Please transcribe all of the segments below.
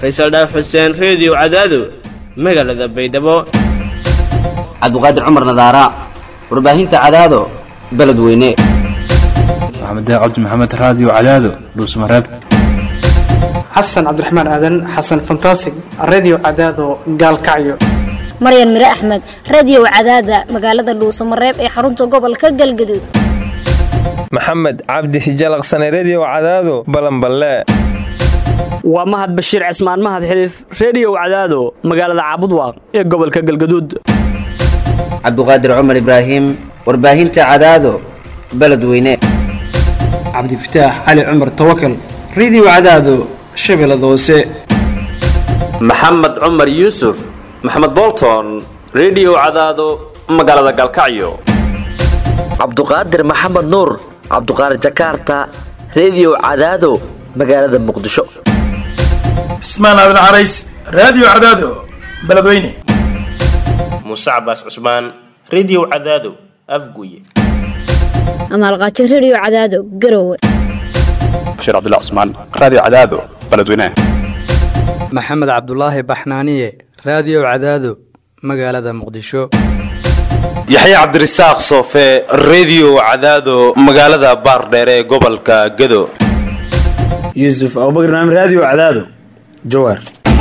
faysal dhaaf xuseen reediyo cadaado magaalada baydhabo cabdiqaadir cumar nadaara warbaahinta cadaado beledweyne maxamed cabdi maxamed raadiyo cadaado dhuusmareeb xasan cabdiraxmaan aadan xasan fantasig redio cadaado gaalkacyo maryan mire axmed radio cadaada magaalada dhuusamareeb ee xarunta gobolka galgaduud maxamed cabdi hijalaqsane redio cadaado balanballe waa mahad bashiir cismaan mahad xiliif reediyow cadaado magaalada caabudwaaq ee gobolka galgaduud cabdiqaadir cumar ibraahim warbaahinta cadaado beledweyne cabdifataax cali cumar tawakal redio cadaado shabeellada hoose maxamed cumar yuusuf maxamed bolton redio cadaado magaalada galkacyo cabduqaadir maxamed nuur cabduqaadir jakaarta redio cadaado magaalada muqdisho cismaan aadan carays raadiyo cadaado beledweyne muuse cabaas cusmaan redio cadaado afguye amaalqaajo redio cadaado garowe bashiir cabdilla cusmaan raadiyo cadaado beledweyne maxamed cabdulaahi baxnaaniye raadiyo cadaado magaalada muqdisho yaxya cabdirasaaq soofe redio cadaado magaalada baardheere ee gobolka gado yuusuf abubakr naam raadiyo cadaado jawaar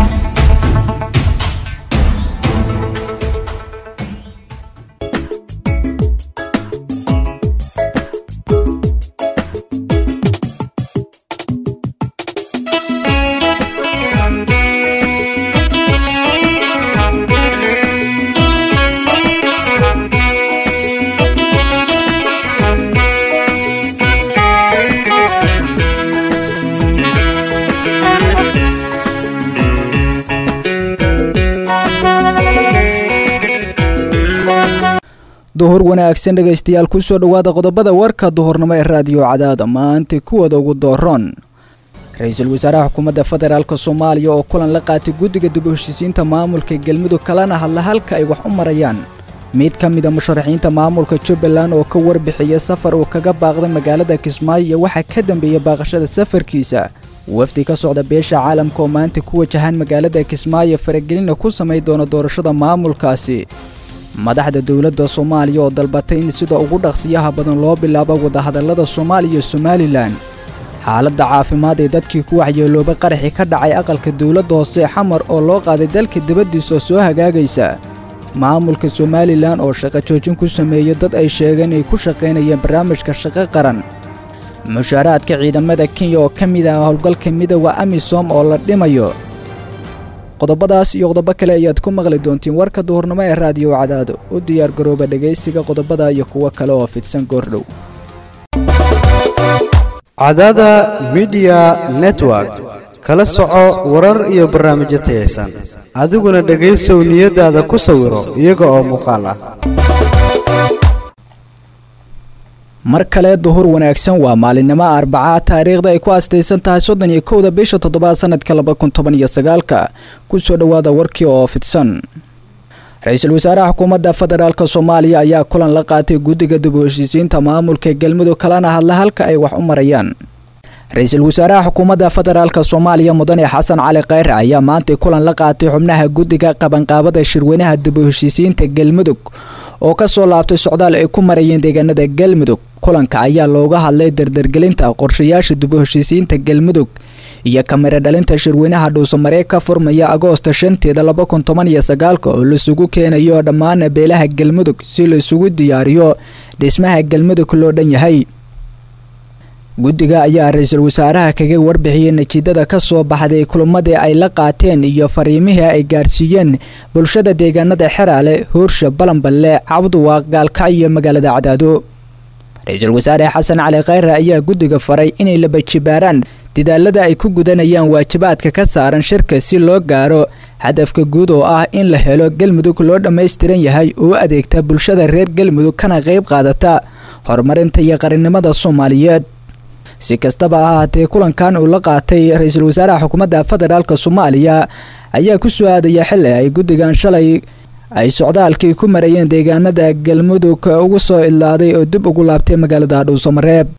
duhur wanaagsan dhegaystayaal kusoo dhowaada qodobada warka duhurnimo ee raadiyo cadaada maanta kuwada ugu dooroon ra-iisul wasaaraha xukuumadda federaalk soomaaliya oo kulan la qaatay guddiga dib u heshisiinta maamulka galmudug kalena hadla halka ay wax u marayaan mid ka mida musharaxiinta maamulka jubbaland oo ka warbixiya safar uu kaga baaqday magaalada kismaayo iyo waxaa ka dambeeya baaqashada safarkiisa wafdi ka socda beesha caalamka oo maanta ku wajahaan magaalada kismaayo faragelina ku samay doona doorashada maamulkaasi madaxda dowladda soomaaliya oo dalbatay in sida ugu dhaqsiyaha badan loo bilaabo wadahadallada soomaaliya iyo somalilan xaaladda caafimaad ee dadkii ku waxyeelooba qaraxi ka dhacay aqalka dowladda hoose xamar oo loo qaaday dalka dibaddiisa soo hagaagaysa maamulka somalilan oo shaqo joojin ku sameeya dad ay sheegeen inay ku shaqaynayeen barnaamijka shaqo qaran mushaaraadka ciidamada kenya oo ka mid ah howlgalka midooda amisom oo la dhimayo qodobadaas iyo qodobo kale ayaad ku maqli doontiin warka duhurnimo ee raadiyo cadaado u diyaar garooba dhegaysiga qodobada iyo kuwo kale oo fidsan goordhow cadaada midiya network kala soco warar iyo barnaamijyo tayaysan adiguna dhegaysow niyadaada ku sawiro iyaga oo muuqaal ah mar kale duhur wanaagsan waa maalinimo arbaca taariikhda ay ku astaysan tahay soddon iyo kowda bisha toddobaad sanadka laba kun toban iyo sagaalka kusoo dhowaada warkii oo fidsan ra-iisul wasaaraha xukuumadda federaalk soomaaliya ayaa kulan la qaatay guddiga dib u heshiisiinta maamulka galmudug kalena hadla halka ay wax u marayaan ra-iisul wasaaraha xukuumadda federaalk soomaaliya mudane xasan cali kheyre ayaa maantay kulan la qaatay xubnaha guddiga qabanqaabada shirweynaha dib u heshiisiinta galmudug oo ka soo laabtay socdaal ay ku marayeen deegaanada galmudug kulanka ayaa looga hadlay dardargelinta qorshayaasha dib u heshiisiinta galmudug iyo kamiro dhalinta shirweynaha dhuusamaree ka furmaya agoosta shanteeda laba kun toban iyo sagaalka oo laisugu keenayo dhammaan beelaha galmudug si laisugu diyaariyo dhismaha galmudug loo dhan yahay guddiga ayaa ra-iisul wasaaraha kaga warbixiyey natiijada ka soo baxday kulmadii ay la qaateen iyo fariimihii ay gaarsiiyeen bulshada deegaanada xeraale hoorsha balanballe cabduwaaq gaalkacyo iyo magaalada cadaado ra-iisul wasaare xasan cali kheyre ayaa guddiga faray inay labajibaaraan dadaalada ay ku gudanayaan waajibaadka ka saaran shirka si loo gaaro hadafka guud oo ah in la helo galmudug loo dhammaystiran yahay oo adeegta bulshada reer galmudug kana qayb qaadata horumarinta iyo qarannimada soomaaliyeed si kastaba ha ahaatee kulankan uu la qaatay ra-iisul wasaaraha xukuumadda federaalk soomaaliya ayaa ku soo aadaya xili ay guddigan shalay ay socdaalkii ku marayeen deegaanada galmudug ugu soo idlaaday oo dib ugu laabtay magaalada dhuusamareeb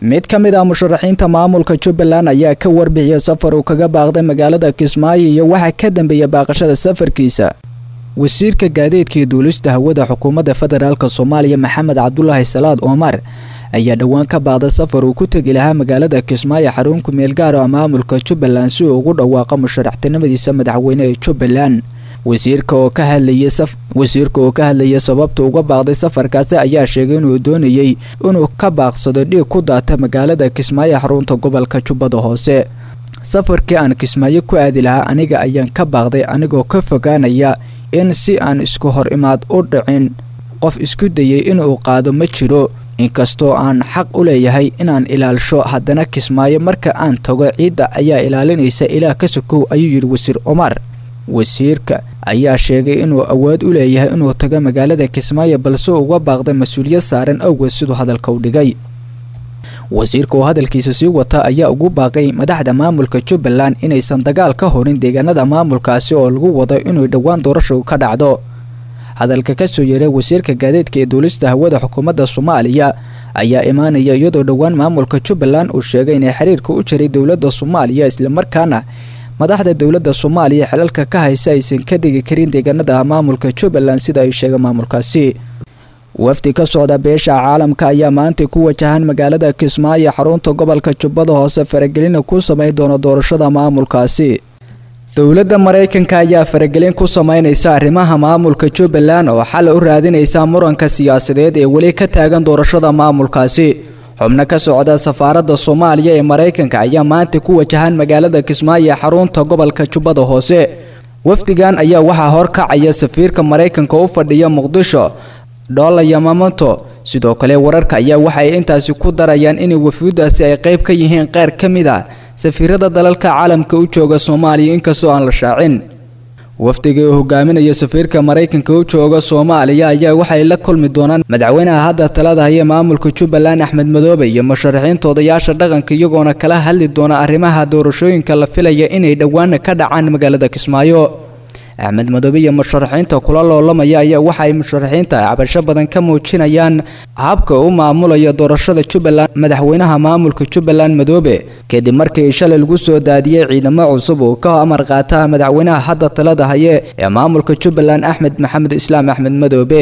mid ka mid ah musharaxiinta maamulka jubbaland ayaa ka warbixiyay safar uu kaga baaqday magaalada kismaayo iyo waxaa ka dambeeya baaqashada safarkiisa wasiirka gaadiidka iyo duulista hawada xukuumadda federaalk soomaaliya maxamed cabdulaahi salaad omar ayaa dhowaan ka baaqday safar uu ku tegi lahaa magaalada kismaayo xarun ku-meel gaar ah maamulka jubbaland si uu ugu dhawaaqo musharaxtinimadiisa madaxweyne ee jubbaland wasiirka oo ka hadlayay wasiirka oo ka hadlayay sababta uga baaqday safarkaasi ayaa sheegay inuu doonayay inuu ka baaqsado dhiig ku daata magaalada kismaayo xarunta gobolka jubbada hoose safarkii aan kismaayo ku aadi lahaa aniga ayaan ka baaqday anigoo ka fogaanaya in si aan isku hor imaad u dhicin qof isku dayay inuu qaado ma jiro inkastoo aan xaq u leeyahay inaan ilaalsho haddana kismaayo marka aan tago ciidda ayaa ilaalinaysa ilaah ka sokow ayuu yidhi wasiir cumar wasiirka ayaa sheegay inuu awood u leeyahay inuu tago magaalada kismaayo balse uga baaqday mas-uuliyad saaran awgeed siduu hadalka u dhigay wasiirka oo hadalkiisa sii wata ayaa ugu baaqay madaxda maamulka jubbaland inaysan dagaal ka horin deegaanada maamulkaasi oo lagu wado inuu dhowaan doorasha ka dhacdo hadalka kasoo yeeray wasiirka gaadiidka ee duulista hawada xukuumadda soomaaliya ayaa imaanaya iyadoo dhowaan maamulka jubbaland uu sheegay inay xiriirka u jiray dowladda soomaaliya islamarkaana madaxda dowladda soomaaliya xilalka ka haysa aysan ka degi karin deegaanada maamulka jubbaland sida ay sheegay maamulkaasi wafdi ka socda beesha caalamka ayaa maanta ku wajahan magaalada kismaayo xarunta gobolka jubbada hoose faragelina ku samayn doona doorashada maamulkaasi dowladda maraykanka ayaa faragelin ku sameynaysa arrimaha maamulka jubbaland oo xal u raadinaysa muranka siyaasadeed ee weli ka taagan doorashada maamulkaasi xubno ka socda safaaradda soomaaliya ee maraykanka ayaa maanta ku wajahan magaalada kismaayo ee xarunta gobolka jubbada hoose wafdigan ayaa waxaa horkacaya safiirka maraykanka u fadhiya muqdisho dhola yamamoto sidoo kale wararka ayaa waxay intaasi ku darayaan in wafuudaasi ay qayb ka yihiin qaar ka mid a safiirada dalalka caalamka u jooga soomaaliya inkastoo aan la shaacin wafdiga uu hogaaminaya safiirka maraykanka u jooga soomaaliya ayaa waxay la kulmi doonaan madaxweynaha hadda talada haya maamulka jubbaland axmed madoobe iyo musharaxiinta odayaasha dhaqanka iyagoona kala hadli doona arrimaha doorashooyinka la filaya inay dhowaana ka dhacaan magaalada kismaayo axmed madoobe iyo musharaxiinta kula loolamaya ayaa waxa ay musharaxiinta cabasho badan ka muujinayaan habka u maamulaya doorashada jubbaland madaxweynaha maamulka jubbaland madoobe kadib markii shalay lagu soo daadiyey ciidamo cusub oo ka amar qaata madaxweynaha hadda talada haye ee maamulka jubbaland axmed maxamed islaam axmed madoobe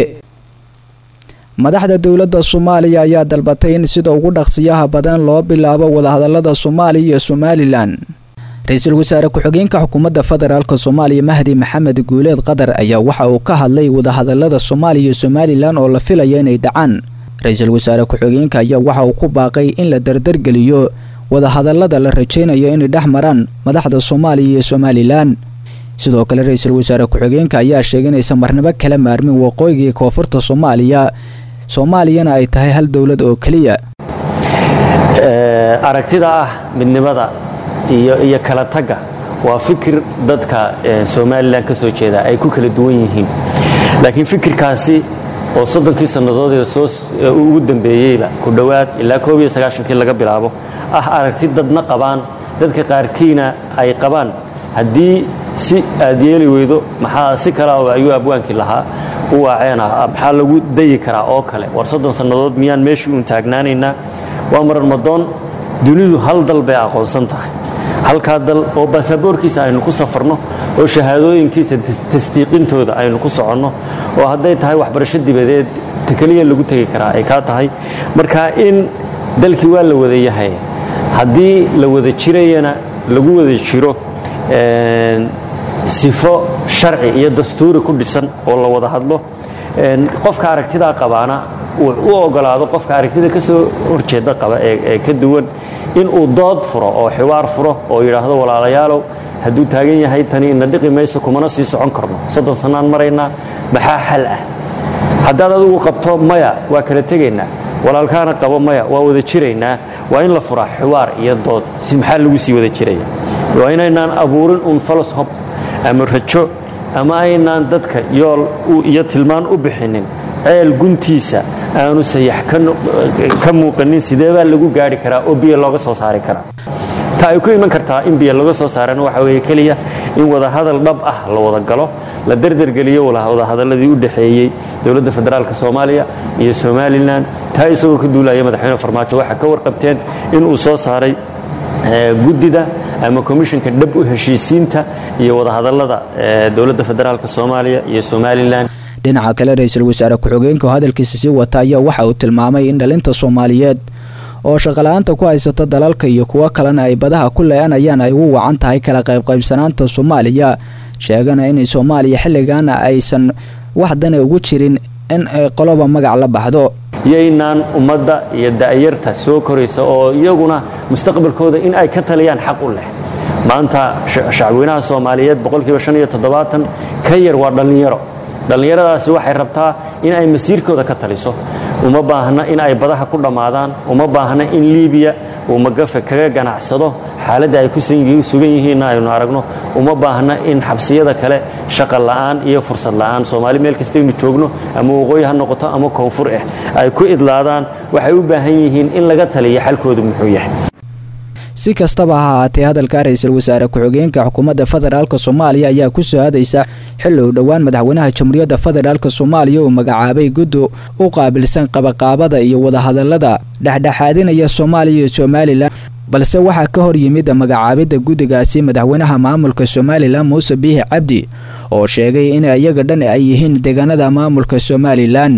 madaxda dowladda soomaaliya ayaa dalbatay in sida ugu dhaqsiyaha badan loo bilaabo wadahadalada soomaaliya iyo somalilan ra-iisul wasaare ku-xigeenka xukuumadda federaalk soomaaliya mahdi maxamed guuleed qatar ayaa waxa uu ka hadlay wadahadalada soomaaliya iyo somalilan oo la filaya inay dhacaan ra-iisul wasaare ku-xigeenka ayaa waxa uu ku baaqay in la dardargeliyo wadahadalada la rajaynayo inay dhex maraan madaxda soomaaliya iyo somalilan sidoo kale ra-iisul wasaare ku-xigeenka ayaa sheegay inaysan marnabo kala maarmin waqooyiga iyo koonfurta soomaaliya soomaaliyana ay tahay hal dowlad oo keliya aragtida ah midnimada iyo iyo kala tagga waa fikir dadka somalilan ka soo jeeda ay ku kala duwan yihiin laakiin fikirkaasi oo soddonkii sannadood ee soo ugu dambeeyeyba ku dhowaad ilaa koob iyo sagaashankii laga bilaabo ah aragti dadna qabaan dadka qaarkiina ay qabaan haddii si aad yeeli weydo maxaa si kale ayuu abwaankii lahaa u waaceen ah maxaa lagu dayi karaa oo kale war soddon sannadood miyaan meeshii uun taagnaanaynaa waa marar madoon dunidu hal dal bay aqoonsan tahay halkaa dal oo baasaboorkiisa aynu ku safarno oo shahaadooyinkiisa tasdiiqintooda aynu ku soconno oo hadday tahay waxbarasho dibadeed keliya lagu tegi karaa ay kaa tahay marka in dalkii waa la wada yahay haddii la wada jirayana lagu wada jiro sifo sharci iyo dastuuri ku dhisan oo la wada hadlo qofka aragtidaa qabaana uu u ogolaado qofka aragtida ka soo horjeeda qaba ee ka duwan inuu dood furo oo xiwaar furo oo yidhaahdo walaalayaalow hadduu taagan yahay tani ina dhiqi mayso kumana sii socon karno soddon sannaan maraynaa maxaa xal ah haddaad adigu qabto maya waa kala tegaynaa walaalkaana qabo maya waa wada jiraynaa waa in la furaa xiwaar iyo dood maxaa lagu sii wada jiraya waa inaynaan abuurin un falos hob ama rajo ama aynaan dadka yool iyo tilmaan u bixinin ceel guntiisa aanu sayax ka muuqanin sidee baa lagu gaari karaa oo biyo looga soo saari karaa ta ay ku iman kartaa in biyo laga soo saarana waxa weeye keliya in wadahadal dhab ah la wada galo la derdergeliyo wadahadaladii u dhexeeyey dowladda federaalka soomaaliya iyo somalilan taa isagoo ka duulaya madaxweyne farmaajo waxaa ka warqabteen in uu soo saaray guddida ama komishinka dhab u heshiisiinta iyo wadahadalada dowladda federaalka soomaaliya iyo somalilan dhinaca kale ra-iisul wasaare ku-xigeenka oo hadalkiisa sii wata ayaa waxa uu tilmaamay in dhalinta soomaaliyeed oo shaqala-aanta ku haysata dalalka iyo kuwo kalena ay badaha ku le-anayaan ay ugu wacan tahay kala qaybqaybsanaanta soomaaliya sheegana inay soomaaliya xilligaana aysan wax dana ugu jirin in ay qoloba magac la baxdo yaynaan ummadda iyo da'yarta soo koraysa oo iyaguna mustaqbalkooda in ay ka taliyaan xaq u leh maanta shacabweynaha soomaaliyeed boqolkiiba shan iyo toddobaatan ka yar waa dhallinyaro dhallinyaradaasi waxay rabtaa in ay masiirkooda ka taliso uma baahna in ay badaha ku dhammaadaan uma baahna in liibiya uu magafe kaga ganacsado xaaladda ay ku sugan yihiinna aynu aragno uma baahna in xabsiyada kale shaqa la'aan iyo fursad la'aan soomaali meel kastaynu joogno ama waqooyi ha noqoto ama koonfur ah ay ku idlaadaan waxay u baahan yihiin in laga taliyo xalkoodu muxuu yahay si kastaba ha ahaatee hadalka ra-iisul wasaare ku-xigeenka xukuumadda federaalk soomaaliya ayaa ku soo hadaysa xilli uu dhowaan madaxweynaha jamhuuriyadda federaalk soomaaliya uu magacaabay guddi u qaabilsan qabaqaabada iyo wadahadalada dhexdhexaadinaya soomaaliya iyo somalilan balse waxaa ka hor yimid magacaabidda guddigaasi madaxweynaha maamulka somalilan muuse biixi cabdi oo sheegay in iyaga dhan ay yihiin deegaanada maamulka somalilan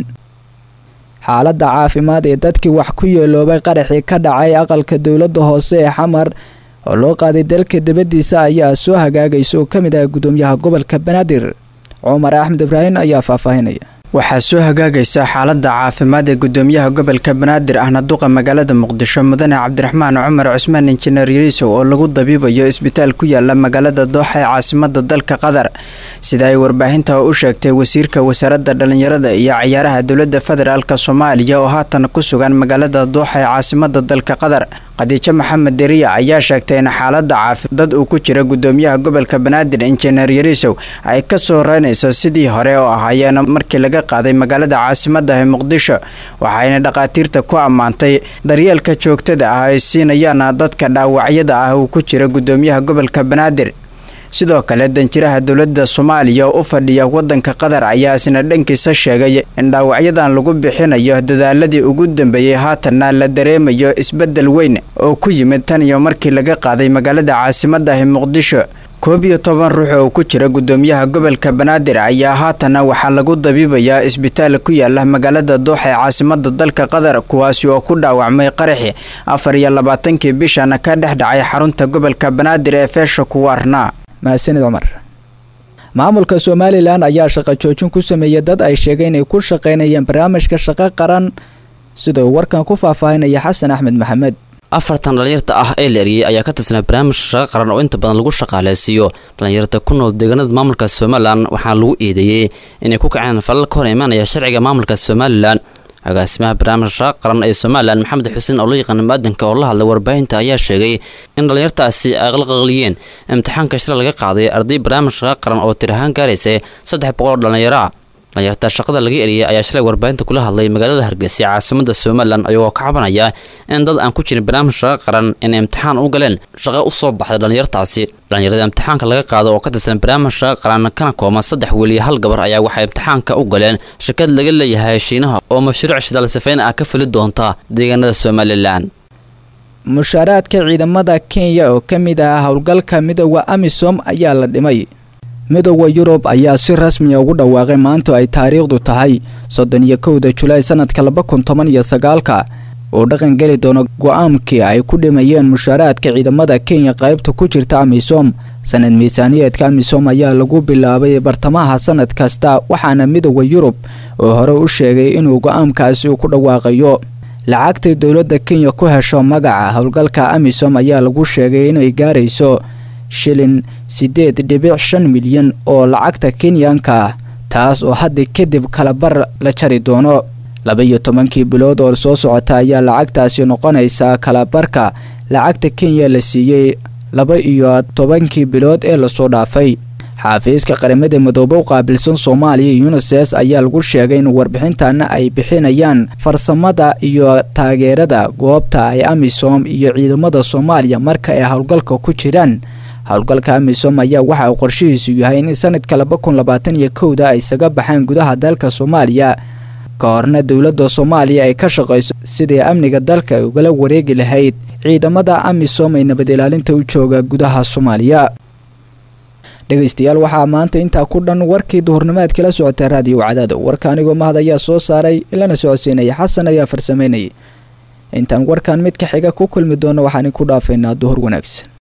xaaladda caafimaad ee dadkii wax ku yeeloobay qaraxii ka dhacay aqalka dowladda hoose ee xamar oo loo qaaday dalka dibaddiisa ayaa soo hagaagaysa oo ka mid ah gudoomiyaha gobolka banaadir cumar axmed ibraahim ayaa faahfaahinaya waxaa soo hagaagaysa xaaladda caafimaad ee gudoomiyaha gobolka banaadir ahna duqa magaalada muqdisho mudane cabdiraxmaan cumar cusmaan injineer yariisow oo lagu dabiibayo isbitaal ku yaala magaalada dooxa ee caasimada dalka qatar sida ay warbaahinta u sheegtay wasiirka wasaaradda dhallinyarada iyo cayaaraha dowladda federaalk soomaaliya oo haatan ku sugan magaalada dooxa ee caasimada dalka qatar khadiijo maxamed deriya ayaa sheegtay in xaaladda caafi dad uu ku jira gudoomiyaha gobolka banaadir injineer yariisow ay ka soo reynayso sidii hore oo ahaayeen markii laga qaaday magaalada caasimada ee muqdisho waxayna dhakhaatiirta ku ammaantay daryeelka joogtada ah ay siinayaan dadka dhaawacyada ah uu ku jira gudoomiyaha gobolka banaadir sidoo kale danjiraha dowladda soomaaliya oo u fadhiya wadanka qatar ayaa isna dhankiisa sheegay in dhaawacyadan lagu bixinayo dadaaladii ugu dambeeyey haatanna la dareemayo isbedel weyn oo ku yimid tan iyo markii laga qaaday magaalada caasimada ee muqdisho koob iyo toban ruux oo ku jira gudoomiyaha gobolka banaadir ayaa haatana waxaa lagu dabiibayaa isbitaal ku yaala magaalada dooxa ee caasimada dalka qatar kuwaasi oo ku dhaawacmay qaraxi afar iyo labaatankii bishana ka dhex dhacay xarunta gobolka banaadir ee feesha kuwaarna mahadsanid cumar maamulka somalilan ayaa shaqo joojin ku sameeyay dad ay sheegeen inay ku shaqaynayeen barnaamijka shaqo qaran sida uu warkan ku faahfaahinaya xasan axmed maxamed afartan dhallinyarta ah ee la eriyey ayaa ka tirsanaa barnaamij shaqo qaran oo inta badan lagu shaqaaleysiiyo dhallinyarta ku nool deegaanada maamulka somalilan waxaana lagu eedeeyey inay ku kaceen falal ka hor imaanaya sharciga maamulka somalilan agaasimaha barnaamijka shaqo qaran ee somalilan maxamed xuseen oo loo yaqaana maadanka oo la hadlay warbaahinta ayaa sheegay in dhallinyartaasi ay qalqaqliyeen imtixaanka shila laga qaaday arday barnaamij shaqo qaran oo tir ahaan gaaraysa saddex boqol oo dhallinyaro ah dhallinyarta shaqada laga eriyay ayaa shalay warbaahinta kula hadlay magaalada hargeysa caasimada somalilan ayagoo ka cabanaya in dad aan ku jirin barnaamij shaqo qaran inay imtixaan u galeen shaqo u soo baxday dhallinyartaasi dhallinyarada imtixaanka laga qaado oo ka tirsan barnaamij shaqo qaran kana kooma saddex wiil iyo hal gabar ayaa waxay imtixaanka u galeen shirkad laga leeyahay shiinaha oo mashruuc shidaal safeyn ah ka fuli doonta deegaanada somalilan mushaaraadka ciidamada kenya oo ka mid ah howlgalka midooda amisom ayaa la dhimay midooda yurub ayaa si rasmiya ugu dhawaaqay maanta ay taariikhdu tahay soddon iyo kowda julaay sanadka laba kun toban iyo sagaalka oo dhaqan geli doono go-aankii ay ku dhimayeen mushaaraadka ciidamada kenya qaybta ku jirta amisom sanad miisaaniyeedka amisom ayaa lagu bilaabay bartamaha sanad kasta waxaana midooda yurub oo hore u sheegay inuu go-aankaasi ku dhawaaqayo lacagtay dowladda kenya ku hesho magaca howlgalka amisom ayaa lagu sheegay inay gaarayso shilin siddeed dhibic shan milyan oo lacagta kenyanka ah taas oo hadda kadib kalabar la jari doono laba iyo tobankii bilood oo soo socota ayaa lacagtaasi noqonaysaa kalabarka lacagta kenya la siiyey laba iyo tobankii bilood ee lasoo dhaafay xaafiiska qaramada midoobe u qaabilsan soomaaliya unisef ayaa lagu sheegay in warbixintana ay bixinayaan farsamada iyo taageerada goobta ay amisom iyo ciidamada soomaaliya marka ay howlgalka ku jiraan howlgalka amisom ayaa waxa uu qorshihiisu yahay in sanadka laba kun labaatan iyo kowda ay isaga baxaan gudaha dalka soomaaliya ka horna dowladda soomaaliya ay ka shaqayso sidii amniga dalka ay ugala wareegi lahayd ciidamada amisom ee nabad ilaalinta u jooga gudaha soomaaliya dhegeystayaal waxaa maanta intaa ku dhan warkii duhurnimaad kala socota raadiyo cadaado warka anigoo mahad ayaa soo saaray ilana socodsiinaya xasan ayaa farsameynayay intaan warkan mid ka xiga ku kulmi doono waxaan ku dhaafaynaa duhur wanaagsan